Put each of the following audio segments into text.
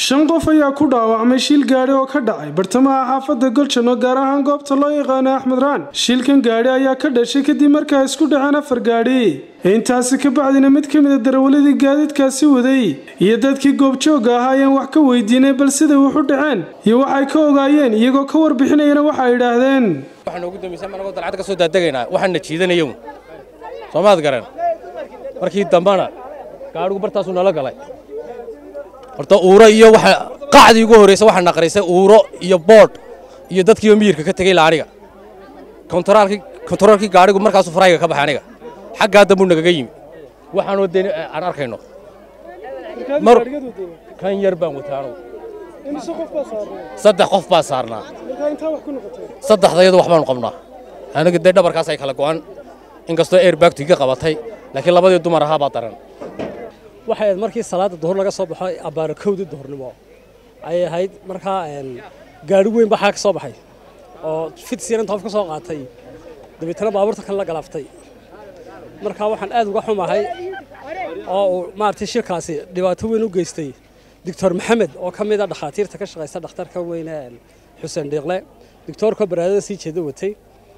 shan qof ayaa ku dhaawacmay shil gaadhi oo ka dhacay bartamaha xaafadda goljano gaar ahaan goobta loo yaqaano axmed raan shilkan gaadhi ayaa ka dhashay kadib markaa isku dhaceen afar gaadhi intaasi ka bacdina mid ka mida darawaladii gaadiidkaasi waday iyo dadkii goobjoogga ahaa ayaan wax ka weydiinay bal siday wuxu dhaceen iyo waxay ka ogaayeen iyagoo ka warbixinayana waxa ay idhaahdeen waxaan ugu dambaysan anagoo dalcad ka soo daaddegaynaa waxaanna jiidanayow soomaad garan markii dambana gaadhigu bartaasuu nala galay horta uuro iyo waxa qacdii ugu horraysa waxaa naqraysay uuro iyo boodh iyo dadkiioo miyirka ka tegey la aniga kontaroolkii gaadhigu markaasuu farayga ka baxay aniga xaggaa dambuu nagaga yimi waxaanoo dee aan arkayno mar kan yar baan wataano saddex qof baa saarnaa saddexdayadu wax baanu qabnaa aniga dee dhabarkaas ay kala go'an inkastoo airbagtu iga qabatay laakiin labadii dumar ahaa baa daran waxay ahayd markii salaada duhur laga soo baxo abbaara kowdii duhurnimo ayay ahayd markaa gaadhi weyn baxaa ka soo baxay oo fidsiyan inta qof ka soo qaatay dabeetana baabuurta kale la galaaftay markaa waxaan aad uga xumahay oo uu maaragtay shirkaasi dhibaato weyn u geystay doctor maxamed oo ka mid a dhakhaatiirta ka shaqaysa dhakhtarka weyne xuseen dhiiqle doctoorkoo baraadada sii jeeda watay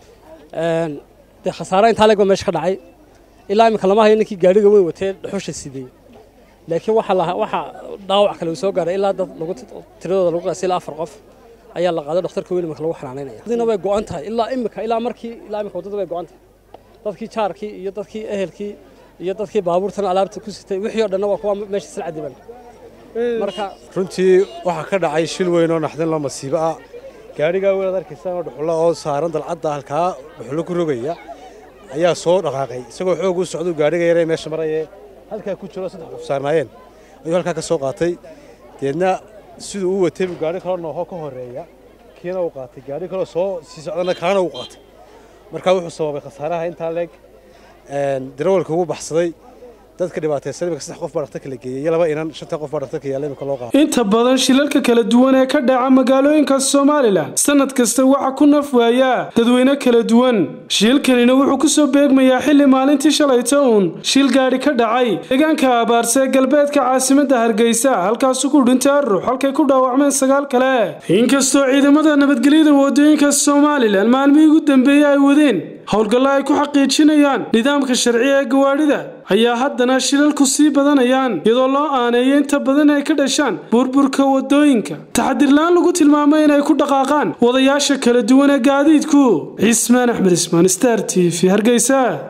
dee khasaare intaa leeg ba meesha ka dhacay ilaa iminka lama hayo ninkii gaadhiga weyn watee dhuxusha sidey laakiin waxa dhaawac kale uu soo gaaray ilaa dad tiradooda lagu qaasay ilaa afar qof ayaa la qaaday dhakhtarka weyn iminka lagu xanaanaynaya dadina way go'an tahay ilaa imika ilaa markii ilaa imika waddada way go'an tahay dadkii jaarkii iyo dadkii ehelkii iyo dadkii baabuurtan alaabta ku sitay wixii oo dhanna waa kuwa meesha isla cadiban marka runtii waxaa ka dhacay shil weyn oo naxdin la masiibo ah gaadhigaa weyn ad arkaysaan oo dhuxulo oo saaran dalcadda halkaa dhuxulo ku rogaya ayaa soo dhaqaaqay isagoo xoog u socduu gaadhiga yaree meesha marayee halkaa ku jiro saddex qof saarnaayeen ayuu halkaa ka soo qaatay deedna siduu u watay buu gaadhi kaloo nooho ka horreeya kiina uu qaatay gaadhi kaloo soo sii socdana kaana uu qaatay markaa wuxuu sababay khasaaraha intaa leeg darawalka ugu baxsaday dadka dhibaataysan imika saddex qof baa dhakhtarka la geeyey iyo laba inan shanta qof baa dhakhtarka yaalla imika loo qaado inta badan shilalka kala duwan ee ka dhaca magaalooyinka somalilan sanad kasta waxa ku naf waayaa dadweyne kala duwan shilkanina wuxuu ku soo beegmayaa xilli maalintii shalayta uun shil gaadhi ka dhacay deegaanka abaarse ee galbeedka caasimadda hargeysa halkaasu ku dhintay arux halkay ku dhaawacmeen sagaal kale inkastoo ciidamada nabadgelyada waddooyinka somalilan maalmihii ugu dambeeyey ay wadeen howlgallo ay ku xaqiijinayaan nidaamka sharciga ee gawaadhida ayaa haddana shilalku sii badanayaan iyadoo loo aaneeyo inta badan ay ka dhashaan burburka waddooyinka taxadirla-aan lagu tilmaamay inay ku dhaqaaqaan wadayaasha kala duwan ee gaadiidku cismaan axmed ismaan star t v hargeysa